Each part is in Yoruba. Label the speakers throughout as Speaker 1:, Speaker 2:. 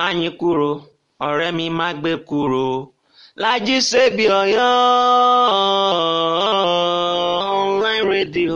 Speaker 1: Máyìnkúrò ọ̀rẹ́ mi má gbé kúrò Lájí Sèbí Ọ̀yọ́ online radio.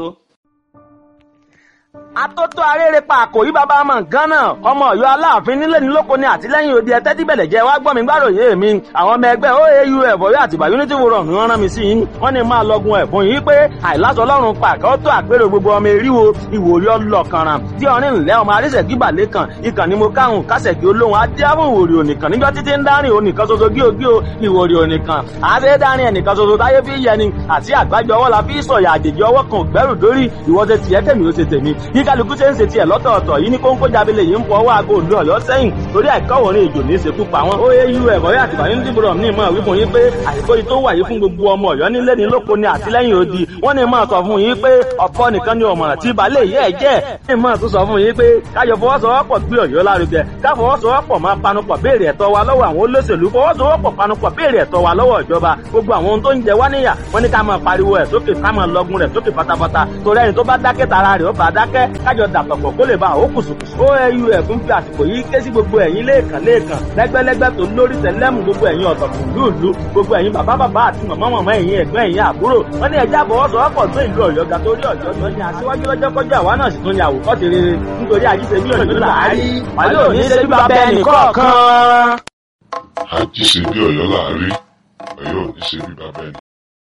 Speaker 2: atótó arérepa àkòrí bàbá ọmọ nǹkan náà ọmọ Ọ̀yọ́ aláàfin nílé ní lóko ní àtìlẹ́yìn òde ẹtẹ tíbẹlẹ jẹ wá gbọ́ mi gbàròyé mi àwọn ọmọ ẹgbẹ́ oau ẹbọrí àtìgbà unity forum ni wọ́n rán mi sí yín wọ́n ní máa lọgun ẹ̀bùn yìí pé àìláṣọ Ọlọ́run pàkẹ ó tó àpérò gbogbo ọmọ eríwo ìwòrí ọlọkànràn tí ọrin ńlẹ ọmọ arísẹkí balẹ kan ìkànnì mo káhùn kásẹkí olóhùn adéhùn ìwòrí ònìkan níjọ títí ń dárìn ònìkan ṣoṣo gíogío ìwòrí ònìkan àṣẹ dárìn ẹnìkan ṣoṣo táyé fi yẹni àti àgbájọ ọwọ́ la fi sọ̀yà àjèjì ọwọ́ kan gbẹ́rù dórí ìwọ́sẹ̀ tiẹ̀ kẹ́mi ó ṣe tèmi bí kálukú ṣe ń ṣe tiẹ̀ lọ́tọ̀ọ̀tọ̀ yìí ní kóńkó jábílẹ yìí ń fọ ọwọ́ aago òdu ọ̀yọ́ sẹ́yìn torí àìkọ́wọ̀ ní ìjò ní ìṣekú pa wọn. ó yé irú ẹ̀kọ́ yà tìbà yín dìbò ní ìmọ̀ wípé yín pé àìkó yìí tó wà yìí fún gbogbo ọmọ ọ̀yọ́ nílé ní lóko ní àtìlẹ́yìn odi wọ́n ní máa sọ fún yín pé ọ̀pọ̀ nìkan ni ọ̀mọ̀ràn tí balẹ̀ yẹ́ ẹ̀ jẹ́ ní máa tún sọ fún yín pé káyọ̀ fọwọ́sowọ́pọ̀ gbé ọ̀yọ́ lárugẹ káfọwọ́sowọ́pọ̀ máa panupọ̀ béèrè ẹ̀tọ́ wa lọ́wọ́ àwọn olóṣèlú fọwọ́sowọ́pọ̀ panupọ̀ béèrè ẹ̀tọ́ wa lọ́wọ́ ìjọba gbogbo àwọn ohun tó ń jẹ wá níyà wọ́n ní ká máa pariwo ẹ̀ sókè ká máa lọgun rẹ̀ sókè pátápátá torí ẹni tó bá dákẹ́ tara rẹ̀ ó bá dákẹ́ kájọ dàpọ̀pọ̀ kó lè ba àwọn kùsùkùsù. oau ẹ̀fún fi àsìkò yìí ké sí gbogbo ẹ̀yin lẹ́ẹ̀kan lẹ́ẹ̀kan lẹ́gbẹ́lẹ́gbẹ́ tó lórí tẹ̀lẹ́mù gbogbo ẹ̀yin ọ̀tọ̀kùn lúùlú gbogbo ẹ̀yin bàbá bàbá àti màmá màmá ẹ̀yin ẹ̀gbọ́n ẹ̀yin àbúrò wọ́n ní ẹja àfọwọ́sowọ́pọ̀ tó ìlú ọ̀yọ́ ga torí ọ̀yọ́ tó ní aṣíwájú lọ́jọ́ kọjá àwa náà sì tún ní àwòkọ́ ti rere nítorí àjíṣe bí ọ̀yọ́ làárí wàlẹ́ òní ṣe bí bàbá ẹnì kọ̀ọ̀kan.
Speaker 3: àjíṣe bí Ọ̀yọ́ láàrí Ọ̀yọ́ ò ní ṣe bí bàbá ẹnì